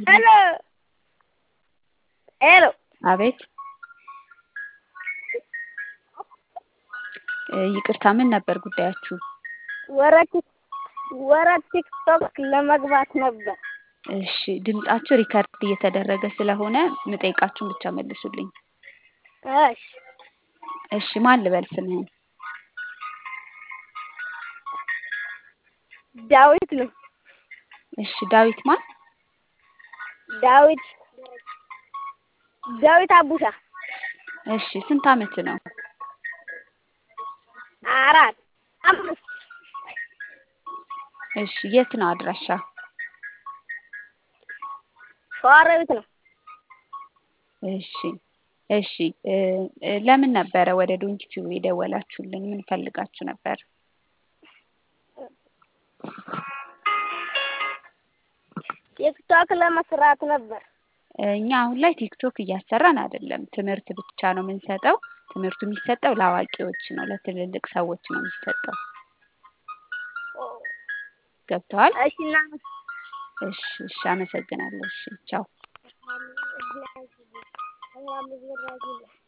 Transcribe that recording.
ሄሎ ሄሎ አቤት እ ይቅርታ ምን ነበር ጉዳያችሁ? ወረ ወረ ቲክቶክ ለመግባት ነበር። እሺ ድምጻችሁ ሪከርድ እየተደረገ ስለሆነ ምጠይቃችሁን ብቻ መልሱልኝ። እሺ እሺ ማን ልበል ስምህን? ዳዊት ነው። እሺ ዳዊት ማን? ዳዊት ዳዊት አቡሻ እሺ ስንት አመት ነው? አራት አምስት እሺ የት ነው አድራሻ? ሸዋሮቢት ነው። እሺ እሺ እ እ ለምን ነበረ ወደ ዶንኪቲዩብ የደወላችሁልን? ምን ፈልጋችሁ ነበር? ቲክቶክ ለመስራት ነበር። እኛ አሁን ላይ ቲክቶክ እያሰራን አይደለም። ትምህርት ብቻ ነው የምንሰጠው። ትምህርቱ የሚሰጠው ለአዋቂዎች ነው፣ ለትልልቅ ሰዎች ነው የሚሰጠው። ገብተዋል? እሺ እና እሺ እሺ አመሰግናለሁ። እሺ ቻው።